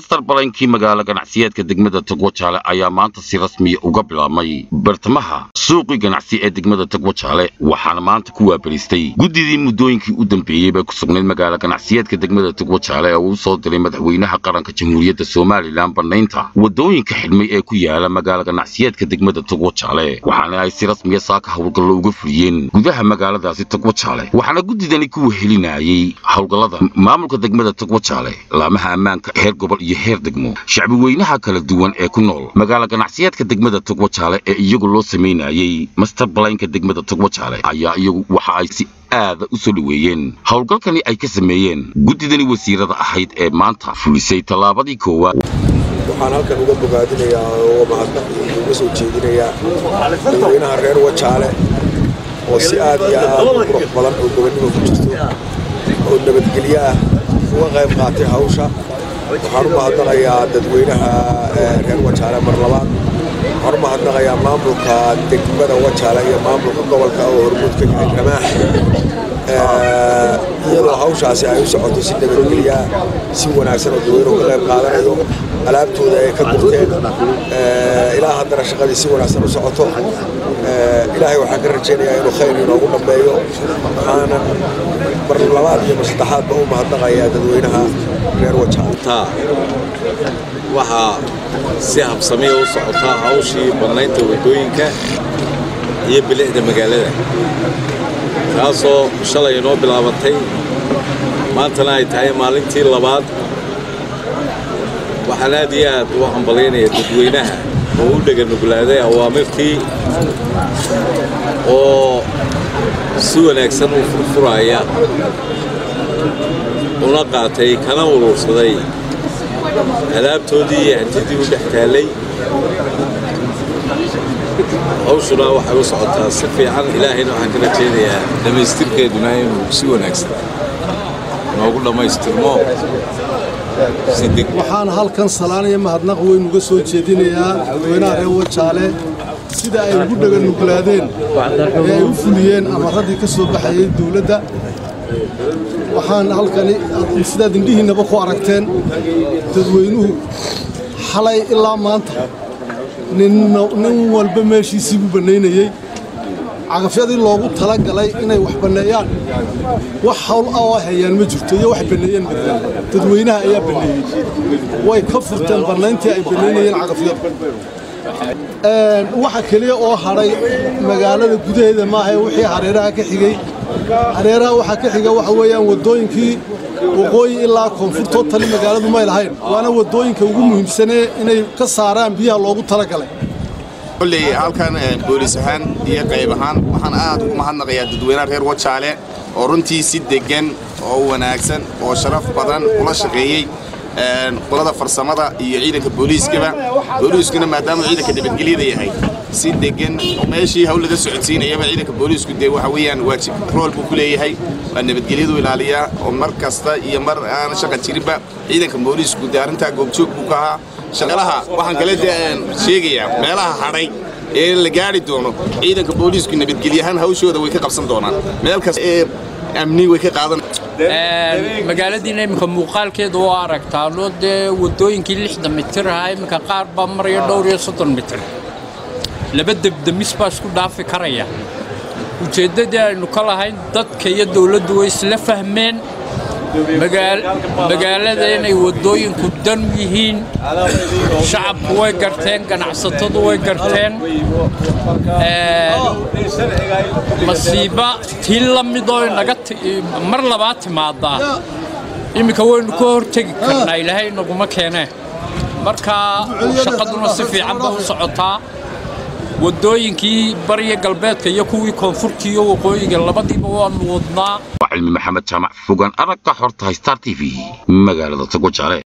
master baleynkii magaalo ganacsiyeedka degmada togwajaale ayaa maanta si rasmiya uga bilaabmay bartamaha suuqii ganacsi ee degmada togwajaale waxaana maanta ku waabariistay guddidii muddooyinkii u dambeeyey bay ku sugnayd magaalo ganacsiyeedka degmada togwajaale ee uu soo diray madaxweynaha qaranka jamhuuriyadda somalilan bannaynta waddooyinka xidhmay ee ku yaala magaalo ganacsiyeedka degmada togwajaale waxaana ay si rasmiya saaka howlgallo uga fuliyeen gudaha magaaladaasi togwajaale waxaana guddidani ku wehelinayay howlgallada maamulka degmada togwajaale laamaha ammaanka heer gobol iyo heer degmo shacbi weynaha kala duwan ee ku nool magaalo ganacsiyeedka degmada togwajaale ee iyagu loo samaynayay master balaynka degmada togwajaale ayaa iyagu waxa ay si aada u soo dhoweeyeen howlgalkani ay ka sameeyeen guddidani wasiirada ahayd ee maanta fulisay tallaabadii koowaad waxaan halkan uga bogaadinayaa oo mahadnaq uga soo jeedinayaa dadweynaha reer wajaale oo si aad iyo aad u qurux badan oo gobonnimo ku jirto oo nabadgelyo ah uga qayb qaatay hawsha waxaan u mahadnaqayaa dadweynaha reer wajaale mar labaad waxaan u mahadnaqayaa maamulka degmada wajaale iyo maamulka gobolka oo hormuud ka yahay ramaax iyadoo hawshaasi ay u socoto si nabadgelyaa si wanaagsan oo dadweynuhu ka qayb qaadanayo alaabtooda ay ka gurteen ilaa haddana shaqadii si wanaagsan u socoto ilaahay waxaan ka rajaynayaa inuu khayr inoogu dhammeeyo waxaanan mar labaad iyo mar saddexaadba u mahadnaqayaa dadweynaha reer wajaale waxaa si habsamiya u socotaa hawshii bannaynta waddooyinka iyo bilicda magaalada taasoo shalay inoo bilaabantay maantana ay tahay maalintii labaad waxaan aad iyo aad u hambalaynayaa dadweynaha oo u dheganuglaaday awaamirtii oo si wanaagsan u furfuraya una qaatay kana urursaday alaabtoodii iyo hantidii u dhex taallay hawshuna waxay u socotaa si fiican ilaahayna waxaan ka rajaynayaa dhammaystirkeeduna inuu si wanaagsan noogu dhammaystirmo waxaan halkan salaanaya mahadnaq weyn uga soo jeedinayaa dadweynaha reer wajaale sida ay ugu dhaganuglaadeen ee ay u fuliyeen amaradii ka soo baxayay dawladda waxaan halkani sidaad indhihiinnaba ku aragteen dadweynuhu xalay ilaa maanta nin walba meeshiisii buu bannaynayey cagafyadii loogu tala galay inay wax banneeyaan wax hawl ah oo hayaan ma jirto iyo wax banneeyeen midna dadweynaha ayaa banneeyey way ka furteen bannayntii ay bannaynayeen cagafyadu waxa keliya oo hadhay magaalada gudaheeda maahae wixii hareeraha ka xigey hareeraha waxaa ka xiga waxa weeyaan waddooyinkii waqooyi ilaa koonfurtoo tali magaaladu may lahayn waana waddooyinka ugu muhiimsanee inay ka saaraan biyaha loogu tala galay kolley halkan boolis ahaan iyo qayb ahaan waxaan aad ugu mahadnaqayaa dadweynaha reer wajaale oo runtii si deggan oo wanaagsan oo sharaf badan ula shaqeeyey qolada farsamada iyo ciidanka booliiskaba booliiskuna maadaama ciidanka nabadgelyada yahay si deggan meeshii hawl laga socodsiinayaba ciidanka booliisku dee waxa weeyaan waajib rool buu ku leeyahay waa nabadgelyadu ilaaliyaa oo mar kasta iyo mar aan shaqa jirinba ciidanka booliisku dee arrintaa goobjoog buu ka ahaa shaqalaha waxaan kale sheegayaa meelaha hadhay ee la gaari doono ciidanka booliisku nabadgelyahaan hawshooda way ka qabsan doonaan meel kasta ee amni way ka qaadan magaaladiina iminka muuqaalkeeda waa aragtaano dee waddooyinkii lixdan mitir ahaa iminka qaar baa maraya dhowr iyo soddon mitir laba debdemis baa isku dhaafi karaya ujeeddadii aynu ka lahayn dadka iyo dawladdu way isla fahmeen magaalada inay waddooyinku dan yihiin shacabku way garteen ganacsatadu way garteen masiiba tii la midoo inaga mar labaad timaadaa iminka waynu ka hortegi karnaa ilaahay inaguma keenee marka shaqaduna si fiican ba u socotaa waddooyinkii bariya galbeedka iyo kuwii koonfurta iyo waqooyiga labadiiba waanu wadnaa cilmi maxamed jaamac fogaan aragga xorta star t v magaalada togwajaale